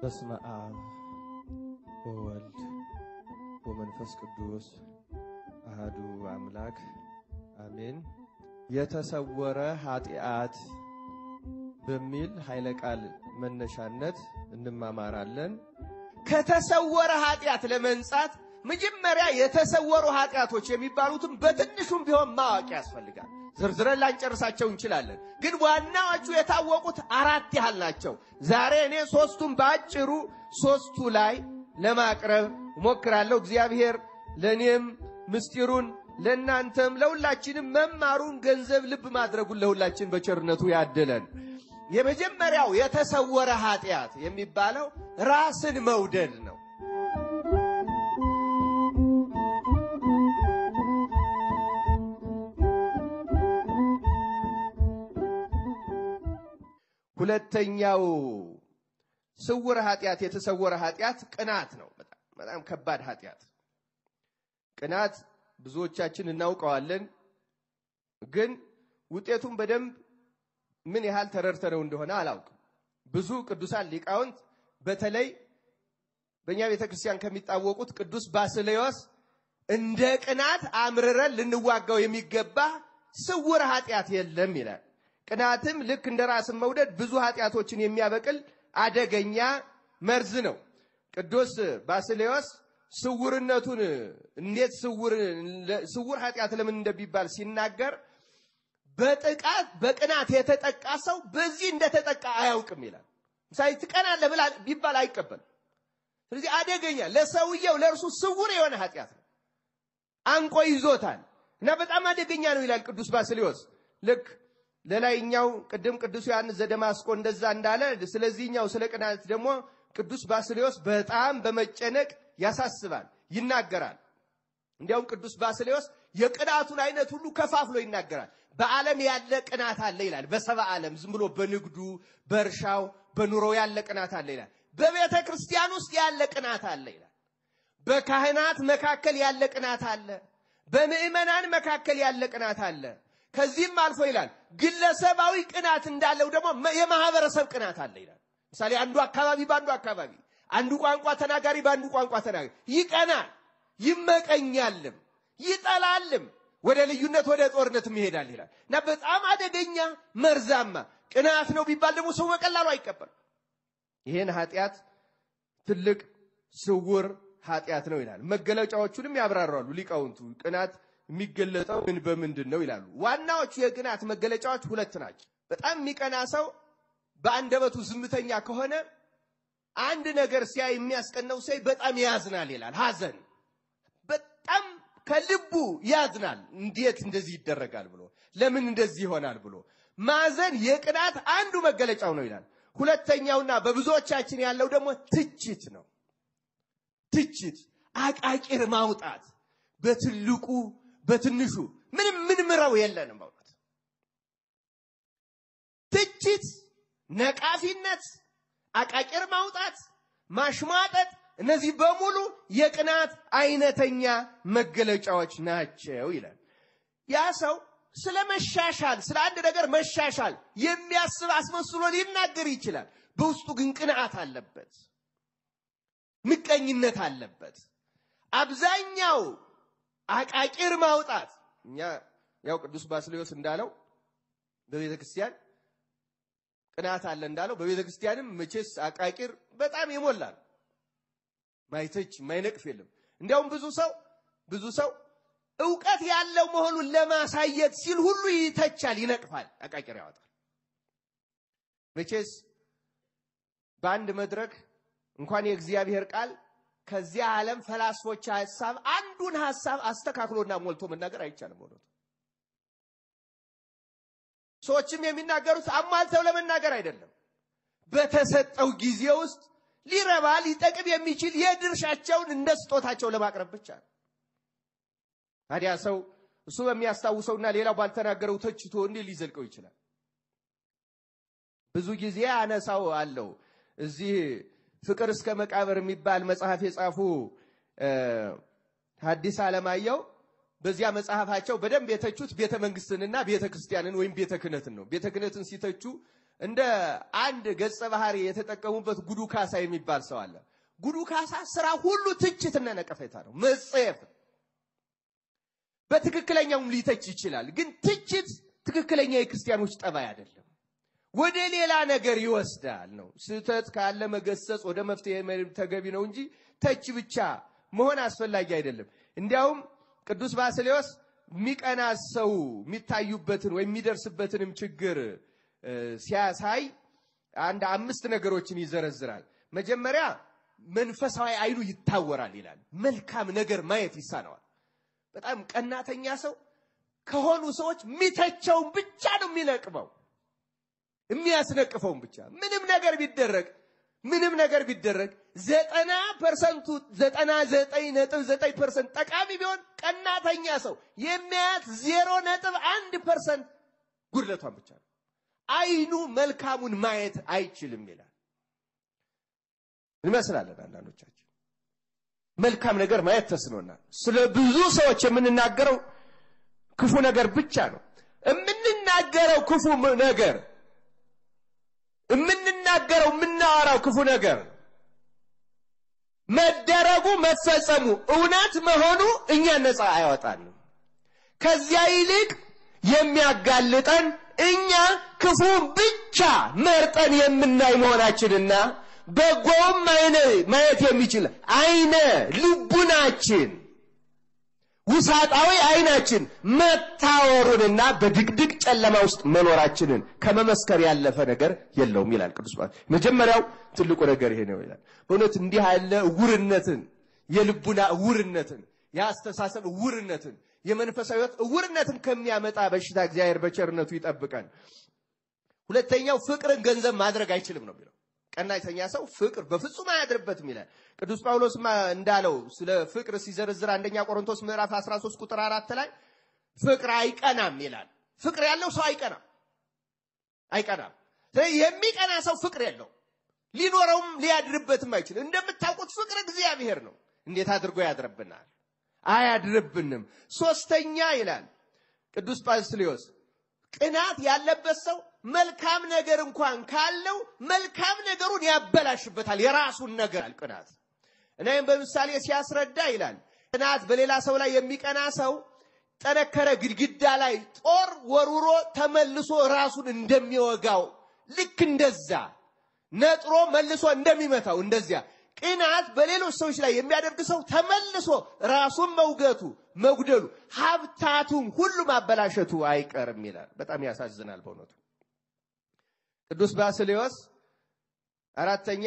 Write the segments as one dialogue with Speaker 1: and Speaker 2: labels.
Speaker 1: በስመ አብ ወወልድ ወመንፈስ ቅዱስ አህዱ አምላክ አሜን። የተሰወረ ኃጢአት በሚል ኃይለ ቃል መነሻነት እንማማራለን።
Speaker 2: ከተሰወረ ኃጢአት ለመንጻት መጀመሪያ የተሰወሩ ኃጢአቶች የሚባሉትም በትንሹም ቢሆን ማወቅ ያስፈልጋል። ዝርዝረን ላንጨርሳቸው እንችላለን፣ ግን ዋናዎቹ የታወቁት አራት ያህል ናቸው። ዛሬ እኔ ሶስቱን በአጭሩ ሶስቱ ላይ ለማቅረብ እሞክራለሁ። እግዚአብሔር ለእኔም ምስጢሩን ለእናንተም ለሁላችንም መማሩን ገንዘብ ልብ ማድረጉን ለሁላችን በቸርነቱ ያድለን። የመጀመሪያው የተሰወረ ኃጢአት የሚባለው ራስን መውደድ ነው። ሁለተኛው ስውር ኃጢአት የተሰወረ ኃጢአት ቅናት ነው። በጣም በጣም ከባድ ኃጢአት ቅናት ብዙዎቻችን እናውቀዋለን፣ ግን ውጤቱን በደንብ ምን ያህል ተረድተነው እንደሆነ አላውቅም። ብዙ ቅዱሳን ሊቃውንት በተለይ በእኛ ቤተ ክርስቲያን ከሚታወቁት ቅዱስ ባስልዮስ እንደ ቅናት አምርረን ልንዋጋው የሚገባ ስውር ኃጢአት የለም ይላል። ቅናትም ልክ እንደ ራስን መውደድ ብዙ ኃጢአቶችን የሚያበቅል አደገኛ መርዝ ነው። ቅዱስ ባስልዮስ ስውርነቱን እንዴት ስውር ኃጢአት ለምን እንደሚባል ሲናገር በጥቃት በቅናት የተጠቃ ሰው በዚህ እንደተጠቃ አያውቅም ይላል። ምሳሌ ትቀናለህ ብላ ቢባል አይቀበልም። ስለዚህ አደገኛ ለሰውየው ለእርሱ ስውር የሆነ ኃጢአት ነው። አንቆ ይዞታል እና በጣም አደገኛ ነው ይላል ቅዱስ ባስልዮስ ልክ ለላይኛው ቅድም ቅዱስ ዮሐንስ ዘደማስቆ እንደዛ እንዳለ ስለዚህኛው ስለ ቅናት ደግሞ ቅዱስ ባስልዮስ በጣም በመጨነቅ ያሳስባል፣ ይናገራል። እንዲያውም ቅዱስ ባስልዮስ የቅናቱን አይነት ሁሉ ከፋፍሎ ይናገራል። በዓለም ያለ ቅናት አለ ይላል። በሰባ ዓለም ዝም ብሎ በንግዱ፣ በእርሻው፣ በኑሮው ያለ ቅናት አለ ይላል። በቤተ ክርስቲያን ውስጥ ያለ ቅናት አለ ይላል። በካህናት መካከል ያለ ቅናት አለ። በምዕመናን መካከል ያለ ቅናት አለ። ከዚህም አልፎ ይላል ግለሰባዊ ቅናት እንዳለው ደግሞ የማህበረሰብ ቅናት አለ ይላል። ምሳሌ አንዱ አካባቢ በአንዱ አካባቢ፣ አንዱ ቋንቋ ተናጋሪ በአንዱ ቋንቋ ተናጋሪ ይቀናል፣ ይመቀኛልም፣ ይጠላልም፣ ወደ ልዩነት ወደ ጦርነትም ይሄዳል ይላል እና በጣም አደገኛ መርዛማ ቅናት ነው ቢባል ደግሞ ሰው በቀላሉ አይቀበልም። ይህን ኃጢአት ትልቅ ስውር ኃጢአት ነው ይላል። መገለጫዎቹንም ያብራራሉ ሊቃውንቱ ቅናት የሚገለጠው ምን በምንድን ነው ይላሉ። ዋናዎቹ የቅናት መገለጫዎች ሁለት ናቸው። በጣም የሚቀና ሰው በአንደበቱ ዝምተኛ ከሆነ አንድ ነገር ሲያይ የሚያስቀናው ሰው በጣም ያዝናል ይላል። ሐዘን በጣም ከልቡ ያዝናል። እንዴት እንደዚህ ይደረጋል ብሎ ለምን እንደዚህ ይሆናል ብሎ ማዘን የቅናት አንዱ መገለጫው ነው ይላል። ሁለተኛውና በብዙዎቻችን ያለው ደግሞ ትችት ነው። ትችት፣ አቃቂር ማውጣት በትልቁ በትንሹ ምንም ምንምረው የለንም። በእውነት ትችት፣ ነቃፊነት፣ አቃቂር ማውጣት፣ ማሽሟጠጥ እነዚህ በሙሉ የቅናት አይነተኛ መገለጫዎች ናቸው ይላል። ያ ሰው ስለ መሻሻል ስለ አንድ ነገር መሻሻል የሚያስብ አስመስሎ ሊናገር ይችላል። በውስጡ ግን ቅንዓት አለበት፣ ምቀኝነት አለበት። አብዛኛው አቃቂር ማውጣት እኛ ያው ቅዱስ ባስልዮስ እንዳለው በቤተ ክርስቲያን ቅናት አለ እንዳለው በቤተ ክርስቲያንም መቼስ አቃቂር በጣም ይሞላል። ማይተች ማይነቅፍ የለም። እንዲያውም ብዙ ሰው ብዙ ሰው እውቀት ያለው መሆኑን ለማሳየት ሲል ሁሉ ይተቻል፣ ይነቅፋል፣ አቃቂር ያወጣል። መቼስ በአንድ መድረክ እንኳን የእግዚአብሔር ቃል ከዚያ ዓለም ፈላስፎች ሐሳብ አንዱን ሐሳብ አስተካክሎና ሞልቶ መናገር አይቻልም። ሆኖ ሰዎችም የሚናገሩት አሟልተው ለመናገር አይደለም። በተሰጠው ጊዜ ውስጥ ሊረባ ሊጠቅም የሚችል የድርሻቸውን እንደ ስጦታቸው ለማቅረብ ብቻ ነው። ታዲያ ሰው እሱ በሚያስታውሰውና ሌላው ባልተናገረው ተችቶ እንዴት ሊዘልቀው ይችላል? ብዙ ጊዜ አነሳው አለው እዚህ ፍቅር እስከ መቃብር የሚባል መጽሐፍ የጻፉ ሐዲስ ዓለማየሁ በዚያ መጽሐፋቸው በደንብ የተቹት ቤተ መንግስትንና ቤተ ክርስቲያንን ወይም ቤተ ክህነትን ነው። ቤተ ክህነትን ሲተቹ እንደ አንድ ገጸ ባህሪ የተጠቀሙበት ጉዱ ካሳ የሚባል ሰው አለ። ጉዱ ካሳ ስራ ሁሉ ትችትና ነቀፌታ ነው፣ መጸየፍ። በትክክለኛውም ሊተች ይችላል፣ ግን ትችት ትክክለኛ የክርስቲያኖች ጠባይ አይደለም። ወደ ሌላ ነገር ይወስዳል ነው። ስህተት ካለ መገሰጽ ወደ መፍትሄ መሄድ ተገቢ ነው እንጂ ተች ብቻ መሆን አስፈላጊ አይደለም። እንዲያውም ቅዱስ ባስሌዎስ የሚቀና ሰው የሚታዩበትን ወይም የሚደርስበትንም ችግር ሲያሳይ አንድ አምስት ነገሮችን ይዘረዝራል። መጀመሪያ መንፈሳዊ አይኑ ይታወራል ይላል። መልካም ነገር ማየት ይሳነዋል። በጣም ቀናተኛ ሰው ከሆኑ ሰዎች የሚተቸውን ብቻ ነው የሚነቅመው የሚያስነቅፈውን ብቻ ምንም ነገር ቢደረግ ምንም ነገር ቢደረግ ዘጠና ፐርሰንቱ ዘጠና ዘጠኝ ነጥብ ዘጠኝ ፐርሰንት ጠቃሚ ቢሆን ቀናተኛ ሰው የሚያያት ዜሮ ነጥብ አንድ ፐርሰንት ጉድለቷን ብቻ ነው። አይኑ መልካሙን ማየት አይችልም ይላል። እንመስላለን አንዳንዶቻችን መልካም ነገር ማየት ተስኖናል። ስለ ብዙ ሰዎች የምንናገረው ክፉ ነገር ብቻ ነው። የምንናገረው ክፉ ነገር የምንናገረው የምናወራው ክፉ ነገር መደረጉ መፈጸሙ እውነት መሆኑ እኛ ነፃ አያወጣንም። ከዚያ ይልቅ የሚያጋልጠን እኛ ክፉን ብቻ መርጠን የምናይ መሆናችንና በጎም አይነ ማየት የሚችል አይነ ልቡናችን ውሳጣዊ አይናችን መታወሩንና በድቅድቅ ጨለማ ውስጥ መኖራችንን ከመመስከር ያለፈ ነገር የለውም ይላል ቅዱስ ጳውሎስ። መጀመሪያው ትልቁ ነገር ይሄ ነው ይላል። በእውነት እንዲህ ያለ እውርነትን፣ የልቡና እውርነትን፣ የአስተሳሰብ እውርነትን፣ የመንፈሳዊ ሕይወት እውርነትን ከሚያመጣ በሽታ እግዚአብሔር በቸርነቱ ይጠብቀን። ሁለተኛው ፍቅርን ገንዘብ ማድረግ አይችልም ነው የሚለው። ቀናተኛ ሰው ፍቅር በፍጹም አያድርበትም ይላል። ቅዱስ ጳውሎስ እንዳለው ስለ ፍቅር ሲዘረዝር አንደኛ ቆሮንቶስ ምዕራፍ 13 ቁጥር አራት ላይ ፍቅር አይቀናም ይላል። ፍቅር ያለው ሰው አይቀናም አይቀናም። የሚቀና ሰው ፍቅር የለው ሊኖረውም ሊያድርበትም አይችልም። እንደምታውቁት ፍቅር እግዚአብሔር ነው። እንዴት አድርጎ ያድርብናል? አያድርብንም። ሶስተኛ ይላል ቅዱስ ጳስልዮስ ቅናት ያለበት ሰው መልካም ነገር እንኳን ካለው መልካም ነገሩን ያበላሽበታል። የራሱን ነገር ቅናት እናም በምሳሌ ሲያስረዳ ይላል ቅናት በሌላ ሰው ላይ የሚቀና ሰው ጠነከረ ግድግዳ ላይ ጦር ወርውሮ ተመልሶ ራሱን እንደሚወጋው ልክ እንደዛ ነጥሮ መልሶ እንደሚመታው እንደዚያ ቅናት በሌሎች ሰዎች ላይ የሚያደርግ ሰው ተመልሶ ራሱን መውገቱ መጉደሉ ሀብታቱም ሁሉ ማበላሸቱ አይቀርም ይላል። በጣም ያሳዝናል በእውነቱ። ቅዱስ ባስሌዎስ አራተኛ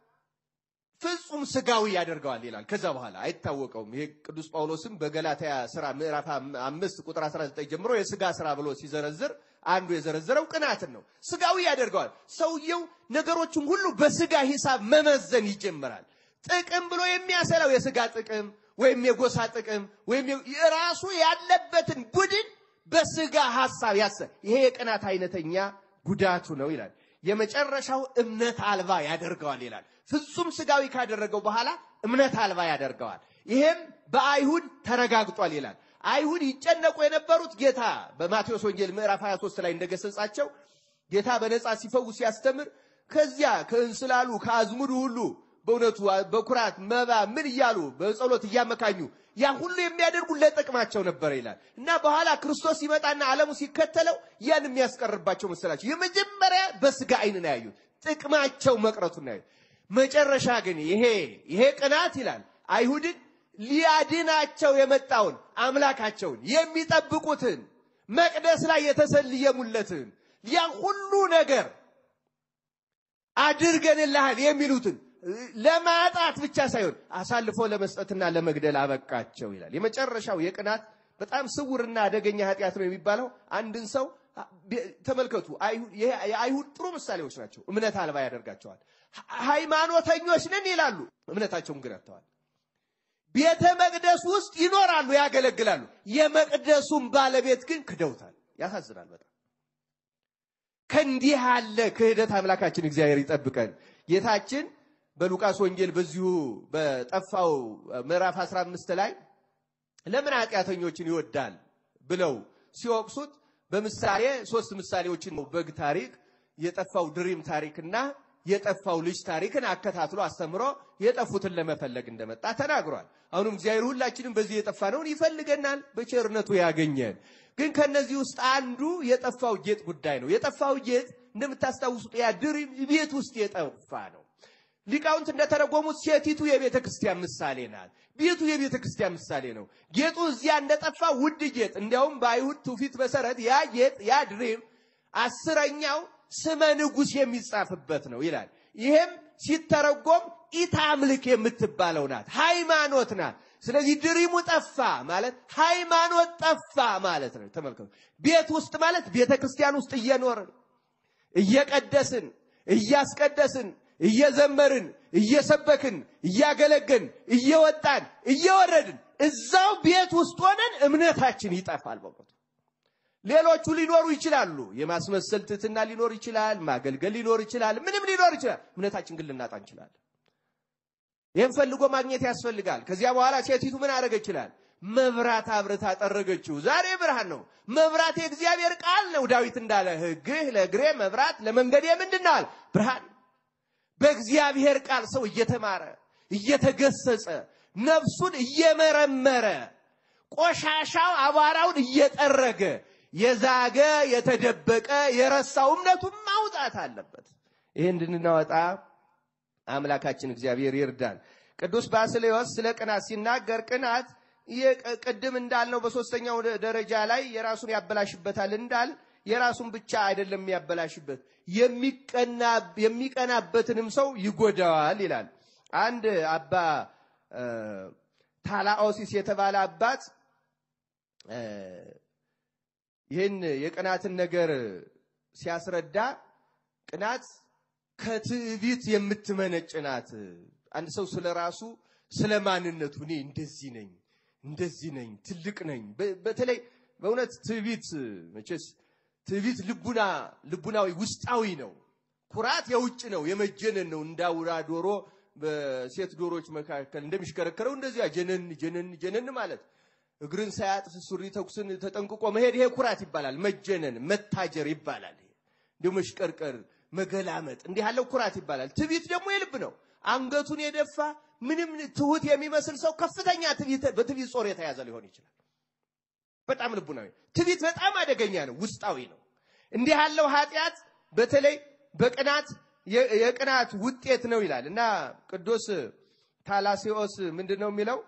Speaker 2: ፍጹም ስጋዊ ያደርገዋል ይላል። ከዛ በኋላ አይታወቀውም። ይሄ ቅዱስ ጳውሎስም በገላትያ ስራ ምዕራፍ አምስት ቁጥር 19 ጀምሮ የስጋ ስራ ብሎ ሲዘረዝር አንዱ የዘረዘረው ቅናትን ነው። ስጋዊ ያደርገዋል። ሰውየው ነገሮችን ሁሉ በስጋ ሂሳብ መመዘን ይጀምራል። ጥቅም ብሎ የሚያሰላው የስጋ ጥቅም ወይም የጎሳ ጥቅም ወይም የራሱ ያለበትን ቡድን በስጋ ሀሳብ ያሰ ይሄ የቅናት አይነተኛ ጉዳቱ ነው ይላል። የመጨረሻው እምነት አልባ ያደርገዋል ይላል። ፍጹም ስጋዊ ካደረገው በኋላ እምነት አልባ ያደርገዋል። ይሄም በአይሁድ ተረጋግጧል ይላል። አይሁድ ይጨነቁ የነበሩት ጌታ በማቴዎስ ወንጌል ምዕራፍ 23 ላይ እንደገሰጻቸው ጌታ በነፃ ሲፈውስ ሲያስተምር ከዚያ ከእንስላሉ ከአዝሙዱ ሁሉ በእውነቱ በኩራት መባ ምን እያሉ በጸሎት እያመካኙ ያ ሁሉ የሚያደርጉ ለጥቅማቸው ነበር ይላል እና በኋላ ክርስቶስ ሲመጣና ዓለሙ ሲከተለው ያን የሚያስቀርባቸው መሰላቸው። የመጀመሪያ በስጋ አይን ነው ያዩት፣ ጥቅማቸው መቅረቱን ያዩት። መጨረሻ ግን ይሄ ይሄ ቅናት ይላል አይሁድን ሊያድናቸው የመጣውን አምላካቸውን የሚጠብቁትን መቅደስ ላይ የተሰልየሙለትን ያን ሁሉ ነገር አድርገንልሃል የሚሉትን ለማጣት ብቻ ሳይሆን አሳልፎ ለመስጠትና ለመግደል አበቃቸው ይላል። የመጨረሻው የቅናት በጣም ስውርና አደገኛ ኃጢአት ነው የሚባለው አንድን ሰው ተመልከቱ። የአይሁድ ጥሩ ምሳሌዎች ናቸው። እምነት አልባ ያደርጋቸዋል። ሃይማኖተኞች ነን ይላሉ፣ እምነታቸውን ግን አጥተዋል። ቤተ መቅደስ ውስጥ ይኖራሉ፣ ያገለግላሉ። የመቅደሱን ባለቤት ግን ክደውታል። ያሳዝናል በጣም። ከእንዲህ ያለ ክህደት አምላካችን እግዚአብሔር ይጠብቀን። ጌታችን በሉቃስ ወንጌል በዚሁ በጠፋው ምዕራፍ 15 ላይ ለምን ኃጢአተኞችን ይወዳል ብለው ሲወቅሱት በምሳሌ ሶስት ምሳሌዎችን ነው በግ ታሪክ የጠፋው ድሪም ታሪክና የጠፋው ልጅ ታሪክን አከታትሎ አስተምሮ የጠፉትን ለመፈለግ እንደመጣ ተናግሯል። አሁንም እግዚአብሔር ሁላችንም በዚህ የጠፋነውን ይፈልገናል፣ በቸርነቱ ያገኘን። ግን ከነዚህ ውስጥ አንዱ የጠፋው ጌጥ ጉዳይ ነው። የጠፋው ጌጥ እንደምታስታውሱት ያ ድሪም ቤት ውስጥ የጠፋ ነው። ሊቃውንት እንደተረጎሙት ሴቲቱ የቤተ ክርስቲያን ምሳሌ ናት። ቤቱ የቤተ ክርስቲያን ምሳሌ ነው። ጌጡ እዚያ እንደጠፋ ውድ ጌጥ፣ እንዲያውም በአይሁድ ትውፊት መሰረት ያ ጌጥ ያ ድሪም አስረኛው ስመ ንጉሥ የሚጻፍበት ነው ይላል። ይሄም ሲተረጎም ኢታምልክ የምትባለው ናት፣ ሃይማኖት ናት። ስለዚህ ድሪሙ ጠፋ ማለት ሃይማኖት ጠፋ ማለት ነው። ተመልከቱ። ቤት ውስጥ ማለት ቤተ ክርስቲያን ውስጥ እየኖርን እየቀደስን እያስቀደስን እየዘመርን እየሰበክን እያገለገን እየወጣን እየወረድን እዛው ቤት ውስጥ ሆነን እምነታችን ይጠፋል። በሞቱ ሌሎቹ ሊኖሩ ይችላሉ። የማስመሰል ትህትና ሊኖር ይችላል። ማገልገል ሊኖር ይችላል። ምንም ሊኖር ይችላል። እምነታችን ግን ልናጣ እንችላለን። ይህም ፈልጎ ማግኘት ያስፈልጋል። ከዚያ በኋላ ሴቲቱ ምን አደረገ ይችላል? መብራት አብርታ ጠረገችው። ዛሬ ብርሃን ነው። መብራት የእግዚአብሔር ቃል ነው። ዳዊት እንዳለ ሕግህ ለእግሬ መብራት ለመንገዴ ምንድን ነው አለ? ብርሃን። በእግዚአብሔር ቃል ሰው እየተማረ እየተገሰጸ ነፍሱን እየመረመረ ቆሻሻው አቧራውን እየጠረገ የዛገ የተደበቀ የረሳው እምነቱን ማውጣት አለበት። ይህ እንድናወጣ አምላካችን እግዚአብሔር ይርዳን። ቅዱስ ባስሌዎስ ስለ ቅናት ሲናገር ቅናት ቅድም እንዳልነው በሶስተኛው ደረጃ ላይ የራሱን ያበላሽበታል እንዳል የራሱን ብቻ አይደለም የሚያበላሽበት የሚቀናበትንም ሰው ይጎዳዋል ይላል። አንድ አባ ታላኦሲስ የተባለ አባት ይህን የቅናትን ነገር ሲያስረዳ ቅናት ከትዕቢት የምትመነጭ ናት። አንድ ሰው ስለ ራሱ ስለ ማንነቱ እኔ እንደዚህ ነኝ እንደዚህ ነኝ ትልቅ ነኝ። በተለይ በእውነት ትዕቢት መቼስ ትዕቢት ልቡና ልቡናዊ ውስጣዊ ነው። ኩራት የውጭ ነው፣ የመጀነን ነው። እንዳውራ ዶሮ በሴት ዶሮች መካከል እንደሚሽከረከረው እንደዚያ ጀነን ጀነን ጀነን ማለት እግርን ሳያጥፍ ሱሪ ተኩስን ተጠንቅቆ መሄድ ይሄ ኩራት ይባላል። መጀነን መታጀር ይባላል። እንዲሁ መሽቀርቀር፣ መገላመጥ እንዲህ ያለው ኩራት ይባላል። ትዕቢት ደግሞ የልብ ነው። አንገቱን የደፋ ምንም ትሁት የሚመስል ሰው ከፍተኛ በትዕቢት ጾር የተያዘ ሊሆን ይችላል። በጣም ልቡናዊ ትዕቢት በጣም አደገኛ ነው፣ ውስጣዊ ነው። እንዲህ ያለው ኃጢአት በተለይ በቅናት የቅናት ውጤት ነው ይላል እና ቅዱስ ታላሲዎስ ምንድን ነው የሚለው?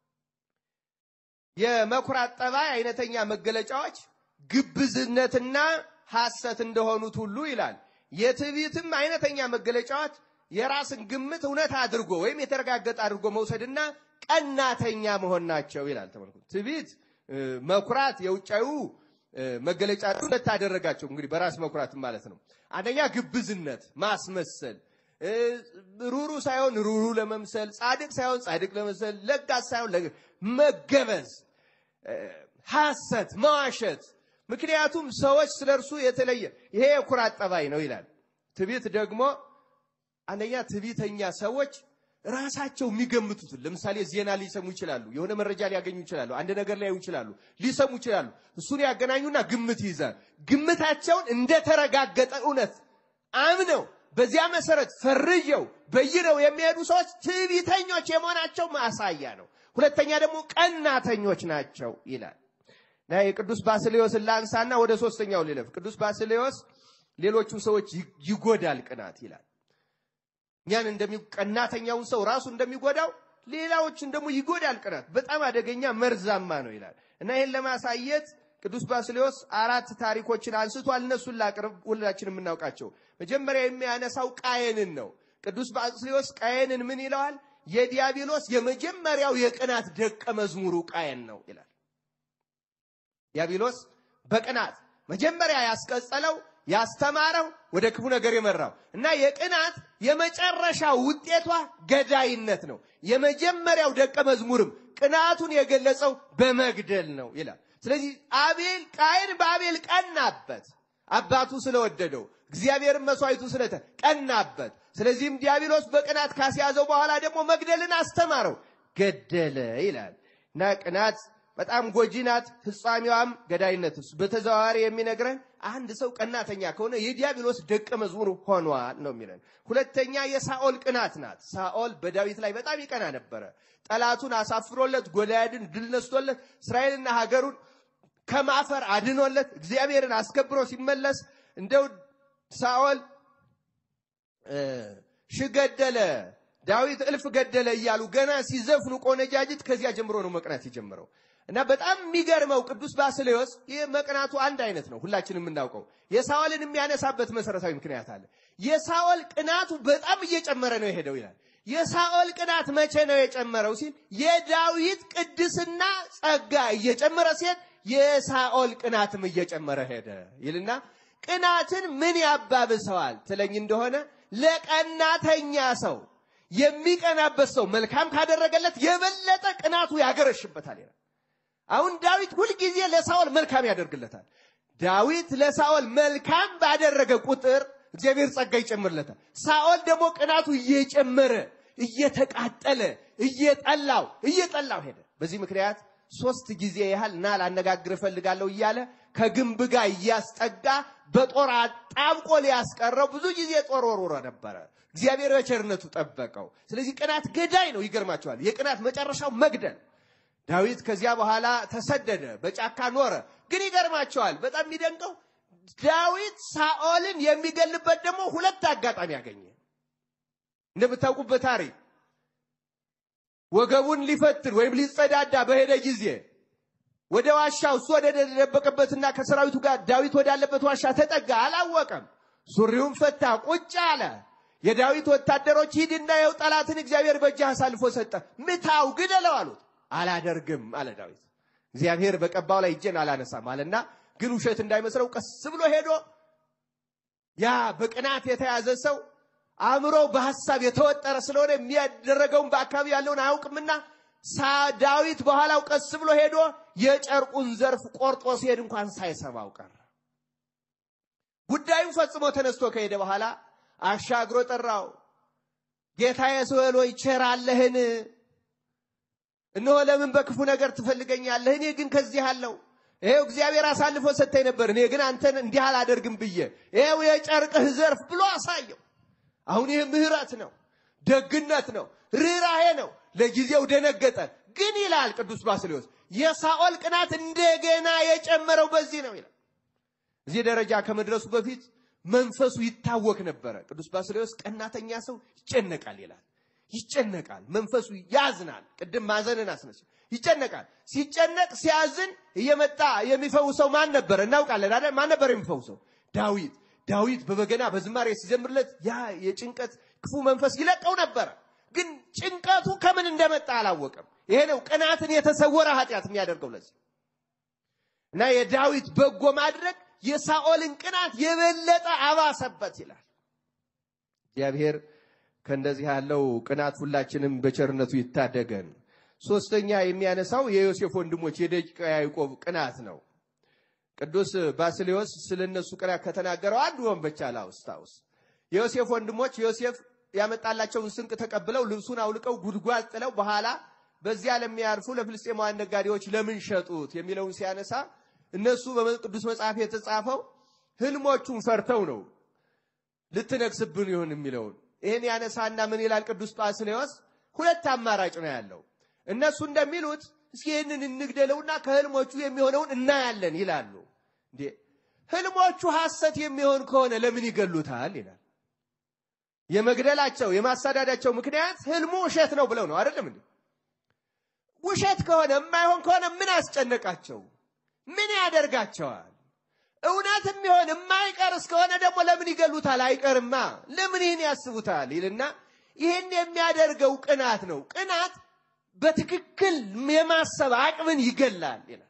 Speaker 2: የመኩራት ጠባይ አይነተኛ መገለጫዎች ግብዝነትና ሐሰት እንደሆኑት ሁሉ ይላል። የትዕቢትም አይነተኛ መገለጫዎች የራስን ግምት እውነት አድርጎ ወይም የተረጋገጠ አድርጎ መውሰድና ቀናተኛ መሆን ናቸው ይላል። ተመልከቱ። ትዕቢት መኩራት የውጫዊ መገለጫ ሁለት አደረጋቸው። እንግዲህ በራስ መኩራት ማለት ነው። አንደኛ ግብዝነት፣ ማስመሰል፣ ሩሩ ሳይሆን ሩሩ ለመምሰል፣ ጻድቅ ሳይሆን ጻድቅ ለመምሰል፣ ለጋስ ሳይሆን መገበዝ፣ ሐሰት፣ መዋሸት። ምክንያቱም ሰዎች ስለ እርሱ የተለየ ይሄ የኩራት ጠባይ ነው ይላል። ትዕቢት ደግሞ አንደኛ ትዕቢተኛ ሰዎች ራሳቸው የሚገምቱትን ለምሳሌ ዜና ሊሰሙ ይችላሉ። የሆነ መረጃ ሊያገኙ ይችላሉ። አንድ ነገር ሊያዩ ይችላሉ። ሊሰሙ ይችላሉ። እሱን ያገናኙና ግምት ይይዛል። ግምታቸውን እንደተረጋገጠ እውነት አምነው በዚያ መሰረት ፈርጀው በይነው የሚሄዱ ሰዎች ትዕቢተኞች የመሆናቸው ማሳያ ነው። ሁለተኛ ደግሞ ቀናተኞች ናቸው ይላል እና የቅዱስ ባስሌዎስን ላንሳና ወደ ሶስተኛው ሊለፍ። ቅዱስ ባስሌዎስ ሌሎቹን ሰዎች ይጎዳል ቅናት ይላል። እኛን ቀናተኛውን ሰው ራሱ እንደሚጎዳው ሌላዎችን ደግሞ ይጎዳል ቅናት። በጣም አደገኛ መርዛማ ነው ይላል እና ይህን ለማሳየት ቅዱስ ባስሌዎስ አራት ታሪኮችን አንስቷል። እነሱን ላቅርብ፣ ሁላችን የምናውቃቸው። መጀመሪያ የሚያነሳው ቃየንን ነው። ቅዱስ ባስሌዎስ ቃየንን ምን ይለዋል? የዲያብሎስ የመጀመሪያው የቅናት ደቀ መዝሙሩ ቃየን ነው ይላል። ዲያብሎስ በቅናት መጀመሪያ ያስቀጸለው ያስተማረው ወደ ክፉ ነገር የመራው እና የቅናት የመጨረሻ ውጤቷ ገዳይነት ነው። የመጀመሪያው ደቀ መዝሙርም ቅናቱን የገለጸው በመግደል ነው ይላል። ስለዚህ አቤል ቃየን በአቤል ቀናበት፣ አባቱ ስለወደደው እግዚአብሔርን መስዋዕቱ ስለተ ቀናበት። ስለዚህም ዲያብሎስ በቅናት ካስያዘው በኋላ ደግሞ መግደልን አስተማረው፣ ገደለ ይላል እና ቅናት በጣም ጎጂ ናት። ፍጻሜዋም ገዳይነት። በተዘዋዋሪ የሚነግረን አንድ ሰው ቀናተኛ ከሆነ የዲያብሎስ ደቀ መዝሙር ሆኗል ነው የሚለን። ሁለተኛ የሳኦል ቅናት ናት። ሳኦል በዳዊት ላይ በጣም ይቀና ነበረ። ጠላቱን አሳፍሮለት ጎልያድን ድል ነስቶለት እስራኤልና ሀገሩን ከማፈር አድኖለት እግዚአብሔርን አስከብሮ ሲመለስ እንደው ሳኦል ሺህ ገደለ ዳዊት እልፍ ገደለ እያሉ ገና ሲዘፍኑ ቆነጃጅት ከዚያ ጀምሮ ነው መቅናት የጀመረው። እና በጣም የሚገርመው ቅዱስ ባስሌዎስ ይህ መቅናቱ አንድ አይነት ነው፣ ሁላችንም የምናውቀው። የሳኦልን የሚያነሳበት መሰረታዊ ምክንያት አለ። የሳኦል ቅናቱ በጣም እየጨመረ ነው የሄደው ይላል። የሳኦል ቅናት መቼ ነው የጨመረው ሲል የዳዊት ቅድስና ጸጋ እየጨመረ ሲሄድ የሳኦል ቅናትም እየጨመረ ሄደ ይልና ቅናትን ምን ያባብሰዋል ትለኝ እንደሆነ ለቀናተኛ ሰው የሚቀናበት ሰው መልካም ካደረገለት የበለጠ ቅናቱ ያገረሽበታል ይላል። አሁን ዳዊት ሁልጊዜ ለሳኦል መልካም ያደርግለታል። ዳዊት ለሳኦል መልካም ባደረገ ቁጥር እግዚአብሔር ጸጋ ይጨምርለታል። ሳኦል ደግሞ ቅናቱ እየጨመረ እየተቃጠለ እየጠላው እየጠላው ሄደ። በዚህ ምክንያት ሶስት ጊዜ ያህል ና ላነጋግር እፈልጋለሁ እያለ ከግንብ ጋር እያስጠጋ በጦር አጣብቆ ሊያስቀረው ብዙ ጊዜ ጦር ወርውሮ ነበረ። እግዚአብሔር በቸርነቱ ጠበቀው። ስለዚህ ቅናት ገዳይ ነው። ይገርማቸዋል። የቅናት መጨረሻው መግደል። ዳዊት ከዚያ በኋላ ተሰደደ፣ በጫካ ኖረ። ግን ይገርማቸዋል። በጣም የሚደንቀው ዳዊት ሳኦልን የሚገልበት ደግሞ ሁለት አጋጣሚ ያገኘ። እንደምታውቁበት ታሪክ ወገቡን ሊፈትን ወይም ሊጸዳዳ በሄደ ጊዜ ወደ ዋሻው እሱ ወደ ተደበቀበትና ከሰራዊቱ ጋር ዳዊት ወዳለበት ዋሻ ተጠጋ። አላወቀም። ሱሪውን ፈታ፣ ቁጭ አለ። የዳዊት ወታደሮች ሂድና የው ጠላትን እግዚአብሔር በእጅህ አሳልፎ ሰጠ፣ ምታው፣ ግደለው አሉት። አላደርግም አለ ዳዊት። እግዚአብሔር በቀባው ላይ እጄን አላነሳም አለና ግን ውሸት እንዳይመስለው ቀስ ብሎ ሄዶ ያ በቅናት የተያዘ ሰው አእምሮ በሐሳብ የተወጠረ ስለሆነ የሚያደረገውን በአካባቢ ያለውን አያውቅምና ዳዊት በኋላው ቀስ ብሎ ሄዶ የጨርቁን ዘርፍ ቆርጦ ሲሄድ እንኳን ሳይሰማው ቀረ። ጉዳዩን ፈጽሞ ተነስቶ ከሄደ በኋላ አሻግሮ ጠራው። ጌታዬ ሳኦል ሆይ ቸር አለህን? እነሆ ለምን በክፉ ነገር ትፈልገኛለህ? እኔ ግን ከዚህ አለው። ይሄው እግዚአብሔር አሳልፎ ሰጥተኝ ነበር፣ እኔ ግን አንተን እንዲህ አላደርግም ብዬ ይሄው የጨርቅህ ዘርፍ ብሎ አሳየው። አሁን ይህ ምሕረት ነው፣ ደግነት ነው፣ ርኅራሄ ነው። ለጊዜው ደነገጠ። ግን ይላል ቅዱስ ባስልዮስ የሳኦል ቅናት እንደገና የጨመረው በዚህ ነው ይላል። እዚህ ደረጃ ከመድረሱ በፊት መንፈሱ ይታወክ ነበረ። ቅዱስ ባስልዮስ ቀናተኛ ሰው ይጨነቃል ይላል። ይጨነቃል፣ መንፈሱ ያዝናል። ቅድም ማዘንን አስነሳ። ይጨነቃል። ሲጨነቅ ሲያዝን እየመጣ የሚፈውሰው ማን ነበረ? እናውቃለን አይደል? ማን ነበር የሚፈውሰው? ዳዊት። ዳዊት በበገና በዝማሬ ሲዘምርለት ያ የጭንቀት ክፉ መንፈስ ይለቀው ነበረ። ግን ጭንቀቱ ከምን እንደመጣ አላወቀም። ይሄ ነው ቅናትን የተሰወረ ኃጢአት የሚያደርገው። ለዚህ እና የዳዊት በጎ ማድረግ የሳኦልን ቅናት የበለጠ አባሰበት ይላል። እግዚአብሔር ከእንደዚህ ያለው ቅናት ሁላችንም በቸርነቱ ይታደገን። ሶስተኛ የሚያነሳው የዮሴፍ ወንድሞች የደቂቀ ያዕቆብ ቅናት ነው። ቅዱስ ባስልዮስ ስለ እነሱ ቅናት ከተናገረው አንዱ ወንበቻ ላውስታውስ። የዮሴፍ ወንድሞች ዮሴፍ ያመጣላቸውን ስንቅ ተቀብለው ልብሱን አውልቀው ጉድጓድ ጥለው በኋላ በዚያ ለሚያርፉ ለፍልስጤማውያን ነጋዴዎች ለምን ሸጡት የሚለውን ሲያነሳ እነሱ በቅዱስ መጽሐፍ የተጻፈው ህልሞቹን ፈርተው ነው ልትነግስብን ይሁን የሚለውን ይህን ያነሳና ምን ይላል ቅዱስ ባስልዮስ? ሁለት አማራጭ ነው ያለው። እነሱ እንደሚሉት እስኪ ይህንን እንግደለውና ከህልሞቹ የሚሆነውን እናያለን ይላሉ። እንዴ ህልሞቹ ሐሰት የሚሆን ከሆነ ለምን ይገሉታል ይላል። የመግደላቸው የማሳዳዳቸው ምክንያት ህልሙ ውሸት ነው ብለው ነው አይደለም እንዴ? ውሸት ከሆነ የማይሆን ከሆነ ምን አስጨነቃቸው? ምን ያደርጋቸዋል? እውነት የሚሆን የማይቀር እስከሆነ ደግሞ ለምን ይገሉታል? አይቀርማ። ለምን ይህን ያስቡታል? ይልና ይህን የሚያደርገው ቅናት ነው። ቅናት በትክክል የማሰብ አቅምን ይገላል ይላል።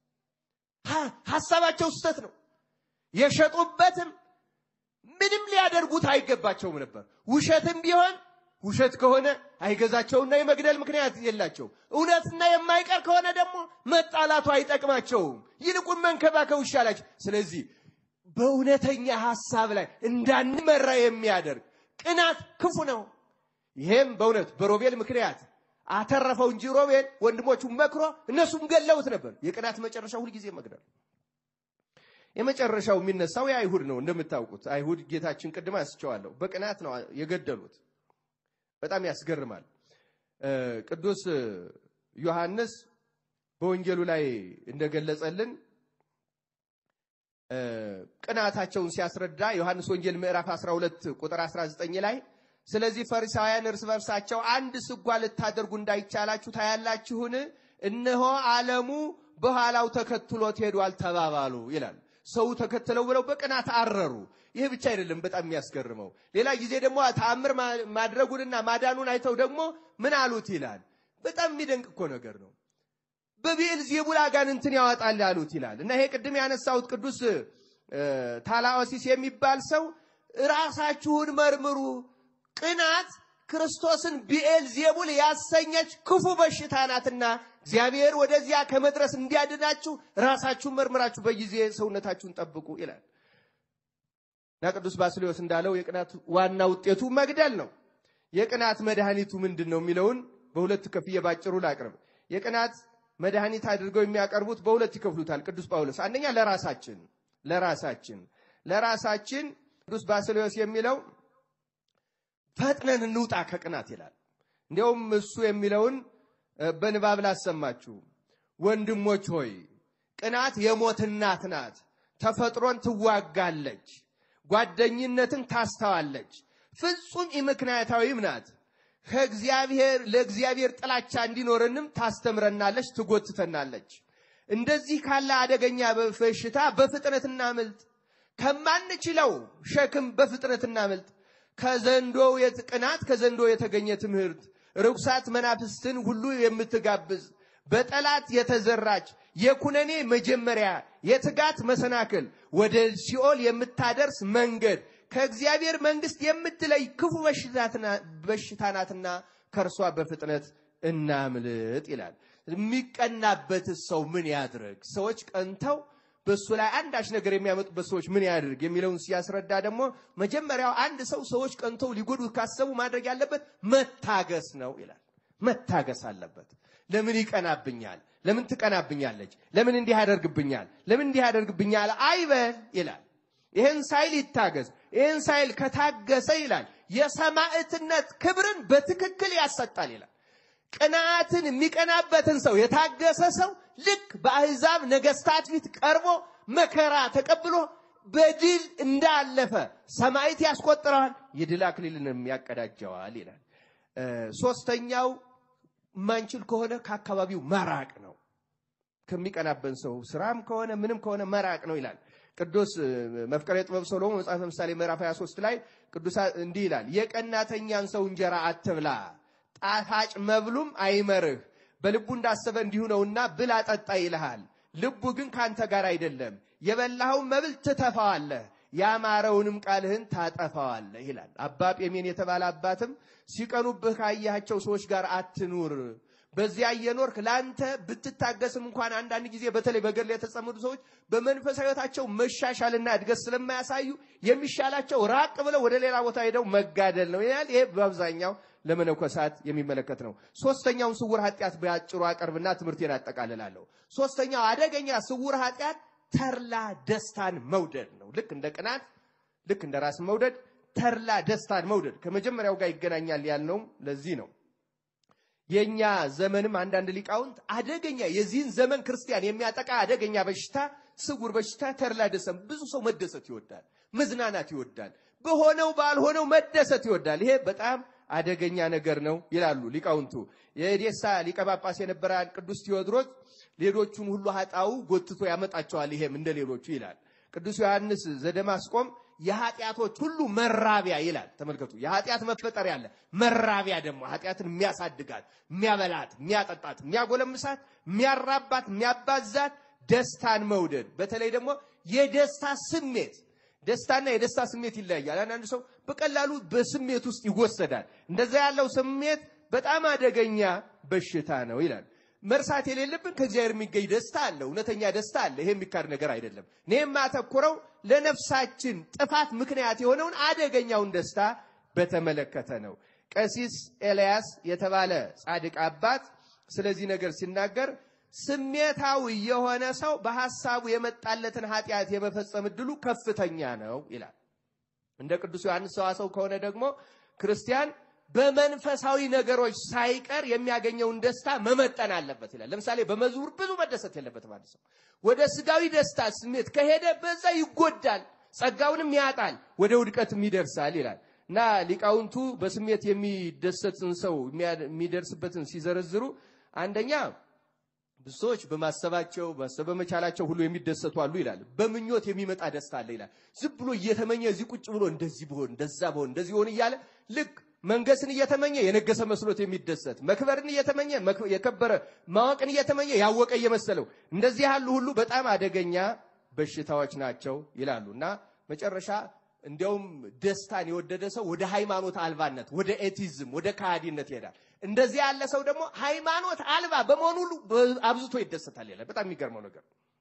Speaker 2: ሀሳባቸው ስህተት ነው። የሸጡበትም ምንም ሊያደርጉት አይገባቸውም ነበር። ውሸትም ቢሆን ውሸት ከሆነ አይገዛቸውና የመግደል ምክንያት የላቸው። እውነትና የማይቀር ከሆነ ደግሞ መጣላቱ አይጠቅማቸውም። ይልቁን መንከባከብ ይሻላቸው። ስለዚህ በእውነተኛ ሐሳብ ላይ እንዳንመራ የሚያደርግ ቅናት ክፉ ነው። ይሄም በእውነት በሮቤል ምክንያት አተረፈው እንጂ ሮቤል ወንድሞቹን መክሮ እነሱም ገለውት ነበር። የቅናት መጨረሻ ሁልጊዜ መግደል። የመጨረሻው የሚነሳው የአይሁድ ነው። እንደምታውቁት አይሁድ ጌታችን ቅድም አንስቼዋለሁ፣ በቅናት ነው የገደሉት። በጣም ያስገርማል። ቅዱስ ዮሐንስ በወንጌሉ ላይ እንደገለጸልን ቅናታቸውን ሲያስረዳ ዮሐንስ ወንጌል ምዕራፍ 12 ቁጥር 19 ላይ ስለዚህ ፈሪሳውያን እርስ በርሳቸው አንድ ስጓ ልታደርጉ እንዳይቻላችሁ ታያላችሁን? እነሆ ዓለሙ በኋላው ተከትሎት ሄዷል ተባባሉ ይላል። ሰው ተከትለው ብለው በቅናት አረሩ። ይህ ብቻ አይደለም፣ በጣም የሚያስገርመው ሌላ ጊዜ ደግሞ ተአምር ማድረጉንና ማዳኑን አይተው ደግሞ ምን አሉት ይላል። በጣም የሚደንቅ እኮ ነገር ነው። በብኤል ዜቡል አጋንንትን ያወጣል አሉት ይላል እና ይሄ ቅድም ያነሳሁት ቅዱስ ታላኦሲስ የሚባል ሰው ራሳችሁን መርምሩ፣ ቅናት ክርስቶስን ብኤል ዜቡል ያሰኘች ክፉ በሽታ ናትና እግዚአብሔር ወደዚያ ከመድረስ እንዲያድናችሁ ራሳችሁን መርምራችሁ በጊዜ ሰውነታችሁን ጠብቁ ይላል እና ቅዱስ ባስልዮስ እንዳለው የቅናት ዋና ውጤቱ መግደል ነው። የቅናት መድኃኒቱ ምንድን ነው የሚለውን በሁለት ከፍዬ ባጭሩ ላቅርብ። የቅናት መድኃኒት አድርገው የሚያቀርቡት በሁለት ይከፍሉታል ቅዱስ ጳውሎስ። አንደኛ ለራሳችን ለራሳችን ለራሳችን ቅዱስ ባስልዮስ የሚለው ፈጥነን እንውጣ ከቅናት ይላል። እንዲያውም እሱ የሚለውን በንባብ ላሰማችሁ። ወንድሞች ሆይ ቅናት የሞት እናት ናት። ተፈጥሮን ትዋጋለች፣ ጓደኝነትን ታስተዋለች፣ ፍጹም ኢምክንያታዊም ናት። ከእግዚአብሔር ለእግዚአብሔር ጥላቻ እንዲኖረንም ታስተምረናለች፣ ትጎትተናለች። እንደዚህ ካለ አደገኛ በሽታ በፍጥነት እናምልጥ። ከማንችለው ሸክም በፍጥነት እናምልጥ። ከዘንዶው ቅናት ከዘንዶ የተገኘ ትምህርት ርኩሳት መናፍስትን ሁሉ የምትጋብዝ በጠላት የተዘራች የኩነኔ መጀመሪያ የትጋት መሰናክል ወደ ሲኦል የምታደርስ መንገድ ከእግዚአብሔር መንግስት የምትለይ ክፉ በሽታ ናትና ከእርሷ በፍጥነት እናምልጥ ይላል። የሚቀናበት ሰው ምን ያድርግ? ሰዎች ቀንተው በእሱ ላይ አንዳች ነገር የሚያመጡበት ሰዎች ምን ያድርግ የሚለውን ሲያስረዳ ደግሞ መጀመሪያው አንድ ሰው ሰዎች ቀንተው ሊጎዱት ካሰቡ ማድረግ ያለበት መታገስ ነው ይላል። መታገስ አለበት። ለምን ይቀናብኛል? ለምን ትቀናብኛለች? ለምን እንዲህ ያደርግብኛል? ለምን እንዲህ ያደርግብኛል አይበል ይላል። ይህን ሳይል ይታገዝ። ይህን ሳይል ከታገሰ ይላል የሰማዕትነት ክብርን በትክክል ያሰጣል ይላል። ቅናትን የሚቀናበትን ሰው የታገሰ ሰው ልክ በአሕዛብ ነገስታት ፊት ቀርቦ መከራ ተቀብሎ በድል እንዳለፈ ሰማዕት ያስቆጥረዋል፣ የድል አክሊልንም ያቀዳጀዋል ይላል። ሶስተኛው ማንችል ከሆነ ከአካባቢው መራቅ ነው። ከሚቀናበን ሰው ስራም ከሆነ ምንም ከሆነ መራቅ ነው ይላል። ቅዱስ መፍቀሬ ጥበብ ሰሎሞን መጽሐፈ ምሳሌ ምዕራፍ 23 ላይ ቅዱስ እንዲህ ይላል፣ የቀናተኛን ሰው እንጀራ አትብላ፣ ጣፋጭ መብሉም አይመርህ። በልቡ እንዳሰበ እንዲሁ ነውና ብላ ጠጣ ይልሃል። ልቡ ግን ካንተ ጋር አይደለም። የበላኸውን መብል ትተፋዋለህ፣ ያማረውንም ቃልህን ታጠፋዋለህ ይላል። አባ ጴሜን የተባለ አባትም ሲቀኑብህ ካያቸው ሰዎች ጋር አትኑር በዚያ እየኖርክ ለአንተ ብትታገስም እንኳን አንዳንድ ጊዜ በተለይ በገድል የተጸመዱ ሰዎች በመንፈሳዊ ሕይወታቸው መሻሻልና እድገት ስለማያሳዩ የሚሻላቸው ራቅ ብለው ወደ ሌላ ቦታ ሄደው መጋደል ነው ይላል። ይሄ በአብዛኛው ለመነኮሳት የሚመለከት ነው። ሶስተኛውን ስውር ኃጢአት በአጭሩ አቀርብና ትምህርቴን አጠቃልላለሁ። ሶስተኛው አደገኛ ስውር ኃጢአት ተርላ ደስታን መውደድ ነው። ልክ እንደ ቅናት፣ ልክ እንደ ራስ መውደድ ተርላ ደስታን መውደድ ከመጀመሪያው ጋር ይገናኛል ያልነውም ለዚህ ነው። የኛ ዘመንም አንዳንድ ሊቃውንት አደገኛ የዚህን ዘመን ክርስቲያን የሚያጠቃ አደገኛ በሽታ ስውር በሽታ ተድላ ደስታ። ብዙ ሰው መደሰት ይወዳል፣ መዝናናት ይወዳል፣ በሆነው ባልሆነው መደሰት ይወዳል። ይሄ በጣም አደገኛ ነገር ነው ይላሉ ሊቃውንቱ። የኤዴሳ ሊቀ ጳጳስ የነበረ ቅዱስ ቴዎድሮስ ሌሎቹን ሁሉ ኃጣው ጎትቶ ያመጣቸዋል፣ ይሄም እንደ ሌሎቹ ይላል። ቅዱስ ዮሐንስ ዘደማስቆም የኃጢአቶች ሁሉ መራቢያ ይላል። ተመልከቱ፣ የኃጢአት መፈጠሪያ አለ። መራቢያ ደግሞ ኃጢአትን የሚያሳድጋት፣ የሚያበላት፣ የሚያጠጣት፣ የሚያጎለምሳት፣ የሚያራባት፣ የሚያባዛት ደስታን መውደድ፣ በተለይ ደግሞ የደስታ ስሜት ደስታና የደስታ ስሜት ይለያያል። አንዳንድ ሰው በቀላሉ በስሜት ውስጥ ይወሰዳል። እንደዛ ያለው ስሜት በጣም አደገኛ በሽታ ነው ይላል። መርሳት የሌለብን ከእግዚአብሔር የሚገኝ ደስታ አለ። እውነተኛ ደስታ አለ። ይሄ የሚካድ ነገር አይደለም። እኔ የማተኩረው ለነፍሳችን ጥፋት ምክንያት የሆነውን አደገኛውን ደስታ በተመለከተ ነው። ቀሲስ ኤልያስ የተባለ ጻድቅ አባት ስለዚህ ነገር ሲናገር ስሜታዊ የሆነ ሰው በሐሳቡ የመጣለትን ኃጢአት የመፈጸም እድሉ ከፍተኛ ነው ይላል። እንደ ቅዱስ ዮሐንስ ሰዋሰው ከሆነ ደግሞ ክርስቲያን በመንፈሳዊ ነገሮች ሳይቀር የሚያገኘውን ደስታ መመጠን አለበት ይላል። ለምሳሌ በመዝሙር ብዙ መደሰት የለበትም አንድ ሰው። ወደ ስጋዊ ደስታ ስሜት ከሄደ በዛ ይጎዳል፣ ጸጋውንም ያጣል፣ ወደ ውድቀትም ይደርሳል ይላል እና ሊቃውንቱ በስሜት የሚደሰትን ሰው የሚደርስበትን ሲዘረዝሩ አንደኛ ብዙ ሰዎች በማሰባቸው ማሰብ በመቻላቸው ሁሉ የሚደሰቱ አሉ ይላል። በምኞት የሚመጣ ደስታ አለ ይላል። ዝም ብሎ እየተመኘ እዚህ ቁጭ ብሎ እንደዚህ ብሆን እንደዛ ብሆን እንደዚህ ሆን እያለ ልክ መንገስን እየተመኘ የነገሰ መስሎት የሚደሰት መክበርን እየተመኘ የከበረ ማወቅን እየተመኘ ያወቀ እየመሰለው እንደዚህ ያሉ ሁሉ በጣም አደገኛ በሽታዎች ናቸው ይላሉ እና መጨረሻ እንዲያውም ደስታን የወደደ ሰው ወደ ሃይማኖት አልባነት፣ ወደ ኤቲዝም፣ ወደ ከሃዲነት ይሄዳል። እንደዚህ ያለ ሰው ደግሞ ሃይማኖት አልባ በመሆኑ ሁሉ አብዝቶ ይደሰታል ይላል። በጣም የሚገርመው ነገር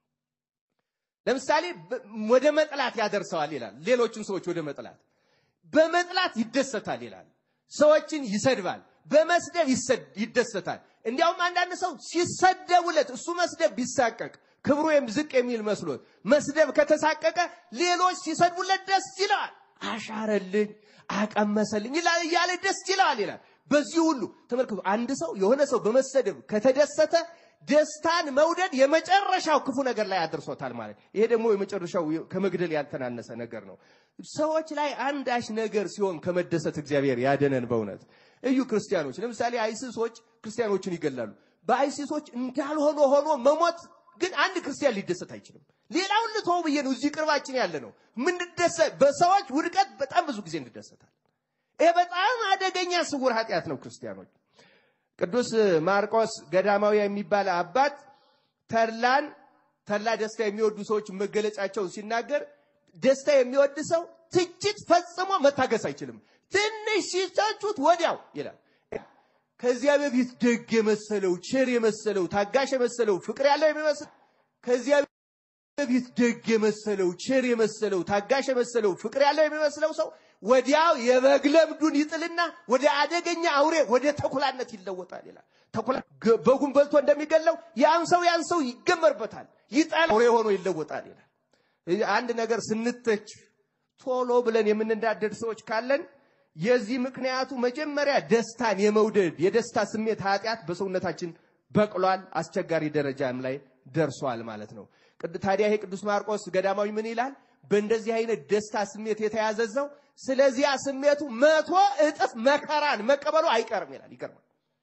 Speaker 2: ለምሳሌ ወደ መጥላት ያደርሰዋል ይላል። ሌሎችን ሰዎች ወደ መጥላት በመጥላት ይደሰታል ይላል። ሰዎችን ይሰድባል፣ በመስደብ ይደሰታል። እንዲያውም አንዳንድ ሰው ሲሰደቡለት እሱ መስደብ ቢሳቀቅ ክብሩ ዝቅ የሚል መስሎት መስደብ ከተሳቀቀ ሌሎች ሲሰድቡለት ደስ ይለዋል። አሻረልኝ፣ አቀመሰልኝ ይላል እያለ ደስ ይለዋል ይላል። በዚህ ሁሉ ተመልክቶ አንድ ሰው የሆነ ሰው በመሰደብ ከተደሰተ ደስታን መውደድ የመጨረሻው ክፉ ነገር ላይ አድርሶታል ማለት። ይሄ ደግሞ የመጨረሻው ከመግደል ያልተናነሰ ነገር ነው። ሰዎች ላይ አንዳች ነገር ሲሆን ከመደሰት እግዚአብሔር ያደነን። በእውነት እዩ ክርስቲያኖች፣ ለምሳሌ አይሲሶች ክርስቲያኖችን ይገላሉ። በአይሲሶች እንዳልሆነ ሆኖ መሞት ግን አንድ ክርስቲያን ሊደሰት አይችልም። ሌላውን ልተው ብዬ ነው። እዚህ ቅርባችን ያለ ነው ምንደሰት። በሰዎች ውድቀት በጣም ብዙ ጊዜ እንደሰታል። ይሄ በጣም አደገኛ ስውር ኃጢአት ነው ክርስቲያኖች። ቅዱስ ማርቆስ ገዳማዊ የሚባል አባት ተድላን ተድላ ደስታ የሚወዱ ሰዎች መገለጫቸውን ሲናገር ደስታ የሚወድ ሰው ትችት ፈጽሞ መታገስ አይችልም። ትንሽ ሲተቹት ወዲያው ይላል። ከዚያ በፊት ደግ የመሰለው ቸር የመሰለው ታጋሽ የመሰለው ፍቅር ያለው የሚመስል ከዚያ በፊት ደግ የመሰለው ቸር የመሰለው ታጋሽ የመሰለው ፍቅር ያለው የሚመስለው ሰው ወዲያው የበግ ለምዱን ይጥልና ወደ አደገኛ አውሬ ወደ ተኩላነት ይለወጣል ይላል። ተኩላ በጉን በልቶ እንደሚገለው ያን ሰው ያን ሰው ይገመርበታል፣ ይጠላ አውሬ ሆኖ ይለወጣል ይላል። አንድ ነገር ስንተች ቶሎ ብለን የምንዳደድ ሰዎች ካለን የዚህ ምክንያቱ መጀመሪያ ደስታን የመውደድ የደስታ ስሜት ኃጢአት በሰውነታችን በቅሏል፣ አስቸጋሪ ደረጃም ላይ ደርሷል ማለት ነው። ታዲያ ይሄ ቅዱስ ማርቆስ ገዳማዊ ምን ይላል? በእንደዚህ አይነት ደስታ ስሜት የተያዘ ሰው ስለዚያ ስሜቱ መቶ እጥፍ መከራን መቀበሉ አይቀርም ይላል። ይገርማል።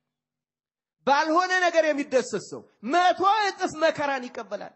Speaker 2: ባልሆነ ነገር የሚደሰት ሰው መቶ እጥፍ መከራን ይቀበላል።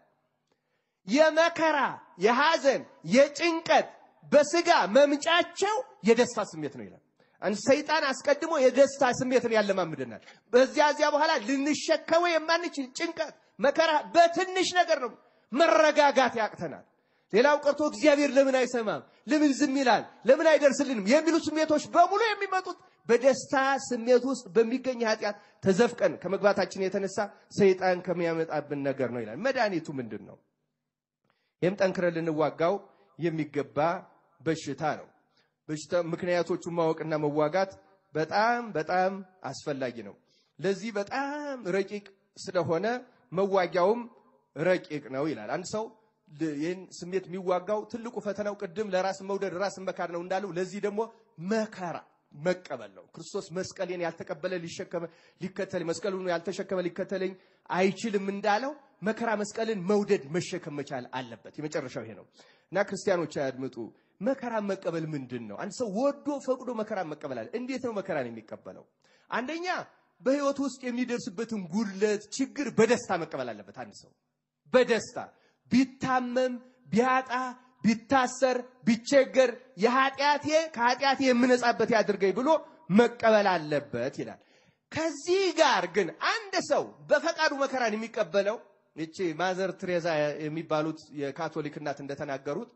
Speaker 2: የመከራ የሐዘን፣ የጭንቀት በስጋ መምጫቸው የደስታ ስሜት ነው ይላል። አንድ ሰይጣን አስቀድሞ የደስታ ስሜትን ያለማምደናል። በዚያ እዚያ በኋላ ልንሸከመው የማንችል ጭንቀት፣ መከራ በትንሽ ነገር ነው መረጋጋት ያቅተናል። ሌላው ቀርቶ እግዚአብሔር ለምን አይሰማም፣ ለምን ዝም ይላል፣ ለምን አይደርስልንም የሚሉ ስሜቶች በሙሉ የሚመጡት በደስታ ስሜት ውስጥ በሚገኝ ኃጢአት ተዘፍቀን ከመግባታችን የተነሳ ሰይጣን ከሚያመጣብን ነገር ነው ይላል። መድኃኒቱ ምንድን ነው? ይህም ጠንክረን ልንዋጋው የሚገባ በሽታ ነው። በሽታ ምክንያቶቹን ማወቅና መዋጋት በጣም በጣም አስፈላጊ ነው። ለዚህ በጣም ረቂቅ ስለሆነ መዋጊያውም ረቂቅ ነው ይላል። አንድ ሰው ይህን ስሜት የሚዋጋው ትልቁ ፈተናው ቅድም ለራስ መውደድ ራስን መካድ ነው እንዳለው፣ ለዚህ ደግሞ መከራ መቀበል ነው። ክርስቶስ መስቀሌን ያልተቀበለ ሊሸከመ ሊከተል መስቀሉን ያልተሸከመ ሊከተለኝ አይችልም እንዳለው መከራ መስቀልን መውደድ መሸከም መቻል አለበት። የመጨረሻው ይሄ ነው እና ክርስቲያኖች አያድምጡ። መከራን መቀበል ምንድን ነው? አንድ ሰው ወዶ ፈቅዶ መከራን መቀበል አለ። እንዴት ነው መከራን የሚቀበለው? አንደኛ በህይወት ውስጥ የሚደርስበትን ጉድለት፣ ችግር በደስታ መቀበል አለበት። አንድ ሰው በደስታ ቢታመም፣ ቢያጣ፣ ቢታሰር፣ ቢቸገር የኃጢአቴ ከኃጢአቴ የምነጻበት ያድርገኝ ብሎ መቀበል አለበት ይላል። ከዚህ ጋር ግን አንድ ሰው በፈቃዱ መከራን የሚቀበለው ይቺ ማዘር ትሬዛ የሚባሉት የካቶሊክ እናት እንደተናገሩት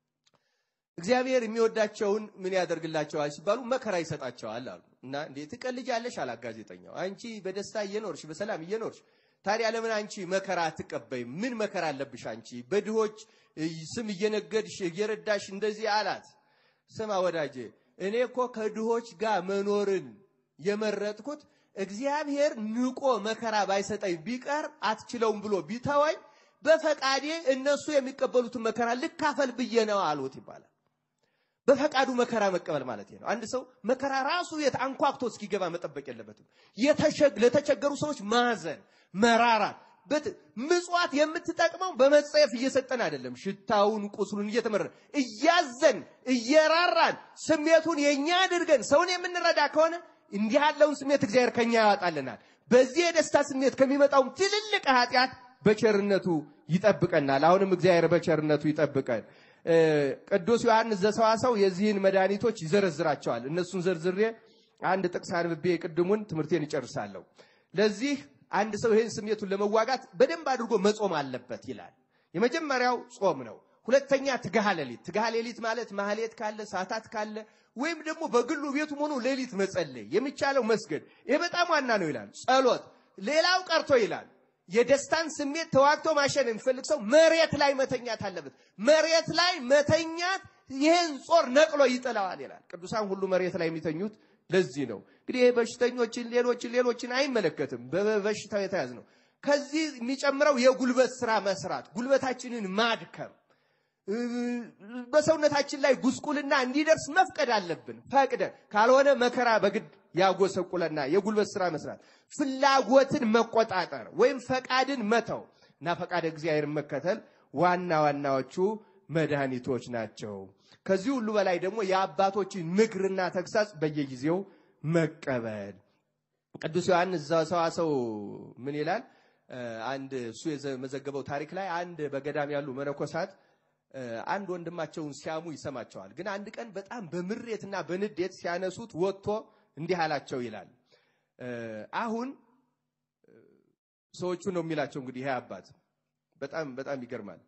Speaker 2: እግዚአብሔር የሚወዳቸውን ምን ያደርግላቸዋል ሲባሉ መከራ ይሰጣቸዋል አሉ። እና እንዴት ትቀልጃለሽ አላት ጋዜጠኛው። አንቺ በደስታ እየኖርሽ በሰላም እየኖርሽ ታዲያ ለምን አንቺ መከራ አትቀበይም? ምን መከራ አለብሽ አንቺ? በድሆች ስም እየነገድሽ እየረዳሽ እንደዚህ አላት። ስማ ወዳጄ፣ እኔ እኮ ከድሆች ጋር መኖርን የመረጥኩት እግዚአብሔር ንቆ መከራ ባይሰጠኝ ቢቀር አትችለውም ብሎ ቢተወኝ በፈቃዴ እነሱ የሚቀበሉትን መከራ ልካፈል ብዬ ነው አሉት ይባላል። በፈቃዱ መከራ መቀበል ማለት ነው። አንድ ሰው መከራ ራሱ የት አንኳኩቶ እስኪገባ መጠበቅ የለበትም። ለተቸገሩ ሰዎች ማዘን፣ መራራት ምጽዋት የምትጠቅመው በመጸየፍ እየሰጠን አይደለም። ሽታውን ቁስሉን እየተመረ እያዘን እየራራን ስሜቱን የኛ አድርገን ሰውን የምንረዳ ከሆነ እንዲህ ያለውን ስሜት እግዚአብሔር ከኛ ያወጣልናል። በዚህ የደስታ ስሜት ከሚመጣውም ትልልቅ ኃጢአት በቸርነቱ ይጠብቀናል። አሁንም እግዚአብሔር በቸርነቱ ይጠብቀን። ቅዱስ ዮሐንስ ዘሰዋሰው የዚህን መድኃኒቶች ይዘረዝራቸዋል። እነሱን ዘርዝሬ አንድ ጥቅስ አንብቤ ቅድሙን ትምህርቴን ይጨርሳለሁ። ለዚህ አንድ ሰው ይህን ስሜቱን ለመዋጋት በደንብ አድርጎ መጾም አለበት ይላል። የመጀመሪያው ጾም ነው። ሁለተኛ ትግሃ ሌሊት። ትግሃ ሌሊት ማለት ማህሌት ካለ ሰዓታት ካለ ወይም ደግሞ በግሉ ቤቱ ሆኖ ሌሊት መጸለይ የሚቻለው መስገድ፣ ይሄ በጣም ዋና ነው ይላል። ጸሎት፣ ሌላው ቀርቶ ይላል የደስታን ስሜት ተዋግቶ ማሸን የሚፈልግ ሰው መሬት ላይ መተኛት አለበት። መሬት ላይ መተኛት ይህን ጾር ነቅሎ ይጥለዋል ይላል። ቅዱሳን ሁሉ መሬት ላይ የሚተኙት ለዚህ ነው። እንግዲህ ይሄ በሽተኞችን፣ ሌሎችን ሌሎችን አይመለከትም። በበሽታው የተያዝ ነው። ከዚህ የሚጨምረው የጉልበት ስራ መስራት፣ ጉልበታችንን ማድከም፣ በሰውነታችን ላይ ጉስቁልና እንዲደርስ መፍቀድ አለብን። ፈቅደን ካልሆነ መከራ በግድ ያጎሰቁለና የጉልበት ስራ መስራት፣ ፍላጎትን መቆጣጠር ወይም ፈቃድን መተው እና ፈቃድ እግዚአብሔርን መከተል ዋና ዋናዎቹ መድኃኒቶች ናቸው። ከዚህ ሁሉ በላይ ደግሞ የአባቶችን ምክርና ተግሳጽ በየጊዜው መቀበል። ቅዱስ ዮሐንስ ዘሰዋሰው ምን ይላል? አንድ እሱ የመዘገበው ታሪክ ላይ አንድ በገዳም ያሉ መነኮሳት አንድ ወንድማቸውን ሲያሙ ይሰማቸዋል። ግን አንድ ቀን በጣም በምሬትና በንዴት ሲያነሱት ወጥቶ እንዲህ አላቸው ይላል። አሁን ሰዎቹ ነው የሚላቸው እንግዲህ ይሄ አባት በጣም በጣም ይገርማል።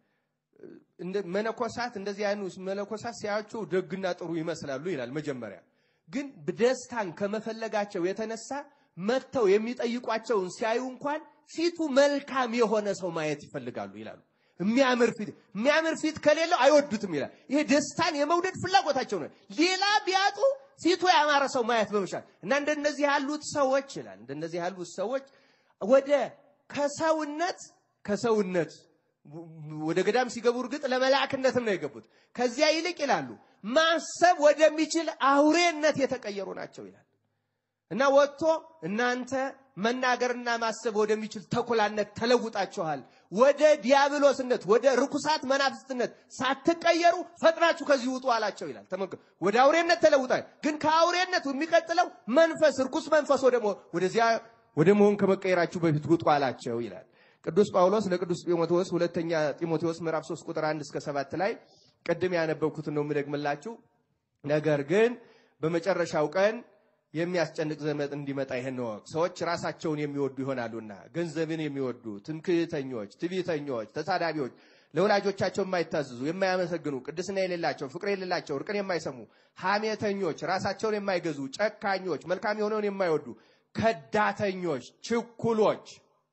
Speaker 2: መነኮሳት እንደዚህ አይነት መነኮሳት ሲያዩቸው ደግና ጥሩ ይመስላሉ ይላል። መጀመሪያ ግን ደስታን ከመፈለጋቸው የተነሳ መጥተው የሚጠይቋቸውን ሲያዩ እንኳን ፊቱ መልካም የሆነ ሰው ማየት ይፈልጋሉ ይላሉ። የሚያምር ፊት የሚያምር ፊት ከሌለው አይወዱትም ይላል። ይሄ ደስታን የመውደድ ፍላጎታቸው ነው። ሌላ ቢያጡ ፊቱ ያማረ ሰው ማየት በመሻል እና እንደነዚህ ያሉት ሰዎች ይላል እንደነዚህ ያሉት ሰዎች ወደ ከሰውነት ከሰውነት ወደ ገዳም ሲገቡ እርግጥ ለመላእክነትም ነው የገቡት። ከዚያ ይልቅ ይላሉ ማሰብ ወደሚችል አውሬነት የተቀየሩ ናቸው ይላል እና ወጥቶ እናንተ መናገርና ማሰብ ወደሚችል ተኩላነት ተለውጣችኋል። ወደ ዲያብሎስነት፣ ወደ ርኩሳት መናፍስትነት ሳትቀየሩ ፈጥናችሁ ከዚህ ውጡ አላቸው ይላል። ተመልከቱ፣ ወደ አውሬነት ተለውጣል። ግን ከአውሬነት የሚቀጥለው መንፈስ ርኩስ መንፈስ ወደዚያ ወደ መሆን ከመቀየራችሁ በፊት ውጡ አላቸው ይላል። ቅዱስ ጳውሎስ ለቅዱስ ጢሞቴዎስ ሁለተኛ ጢሞቴዎስ ምዕራፍ 3 ቁጥር 1 እስከ 7 ላይ ቅድም ያነበብኩትን ነው የምደግምላችሁ። ነገር ግን በመጨረሻው ቀን የሚያስጨንቅ ዘመን እንዲመጣ ይህን እወቅ። ሰዎች ራሳቸውን የሚወዱ ይሆናሉና ገንዘብን የሚወዱ ትምክህተኞች፣ ትዕቢተኞች፣ ተሳዳቢዎች፣ ለወላጆቻቸው የማይታዘዙ፣ የማያመሰግኑ፣ ቅድስና የሌላቸው፣ ፍቅር የሌላቸው፣ እርቅን የማይሰሙ፣ ሐሜተኞች፣ ራሳቸውን የማይገዙ፣ ጨካኞች፣ መልካም የሆነውን የማይወዱ፣ ከዳተኞች፣ ችኩሎች፣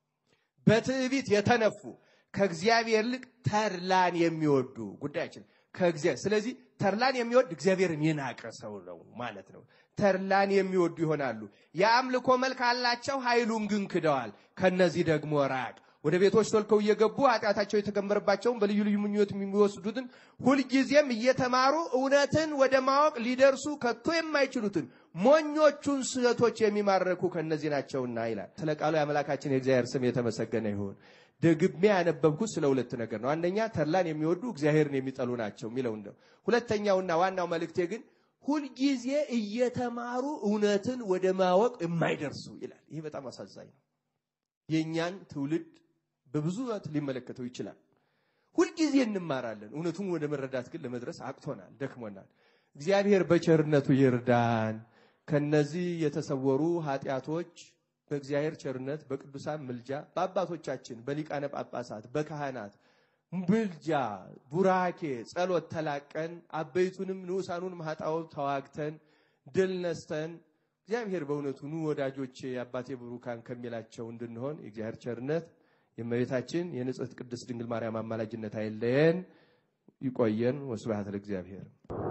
Speaker 2: በትዕቢት የተነፉ ከእግዚአብሔር ይልቅ ተድላን የሚወዱ ጉዳያችን ከእግዚአብሔር ስለዚህ ተድላን የሚወድ እግዚአብሔርን የናቀ ሰው ነው ማለት ነው። ተድላን የሚወዱ ይሆናሉ። የአምልኮ መልክ አላቸው፣ ኃይሉን ግን ክደዋል። ከነዚህ ደግሞ ራቅ። ወደ ቤቶች ቶልከው እየገቡ ኃጢአታቸው የተከመረባቸውን በልዩ ልዩ ምኞት የሚወስዱትን ሁልጊዜም እየተማሩ እውነትን ወደ ማወቅ ሊደርሱ ከቶ የማይችሉትን ሞኞቹን ስህተቶች የሚማረኩ ከነዚህ ናቸውና ይላል። ስለ ቃሉ የአምላካችን የእግዚአብሔር ስም የተመሰገነ ይሁን። ደግሜ ያነበብኩት ስለ ሁለት ነገር ነው። አንደኛ ተድላን የሚወዱ እግዚአብሔርን የሚጠሉ ናቸው የሚለው ነው። ሁለተኛውና ዋናው መልእክቴ ግን ሁልጊዜ እየተማሩ እውነትን ወደ ማወቅ የማይደርሱ ይላል። ይሄ በጣም አሳዛኝ ነው። የእኛን ትውልድ በብዙ ሊመለከተው ይችላል። ሁልጊዜ እንማራለን፣ እውነቱን ወደ መረዳት ግን ለመድረስ አቅቶናል፣ ደክሞናል። እግዚአብሔር በቸርነቱ ይርዳን። ከነዚህ የተሰወሩ ኃጢአቶች በእግዚአብሔር ቸርነት በቅዱሳን ምልጃ በአባቶቻችን በሊቃነ ጳጳሳት በካህናት ምልጃ ቡራኬ ጸሎት ተላቀን አበይቱንም ንዑሳኑንም ኃጣውእ ተዋግተን ድል ነስተን እግዚአብሔር በእውነቱ ኑ ወዳጆቼ አባቴ ብሩካን ከሚላቸው እንድንሆን የእግዚአብሔር ቸርነት የእመቤታችን የንጽሕት ቅድስት ድንግል ማርያም አማላጅነት አይለየን። ይቆየን። ወስብሐት ለእግዚአብሔር።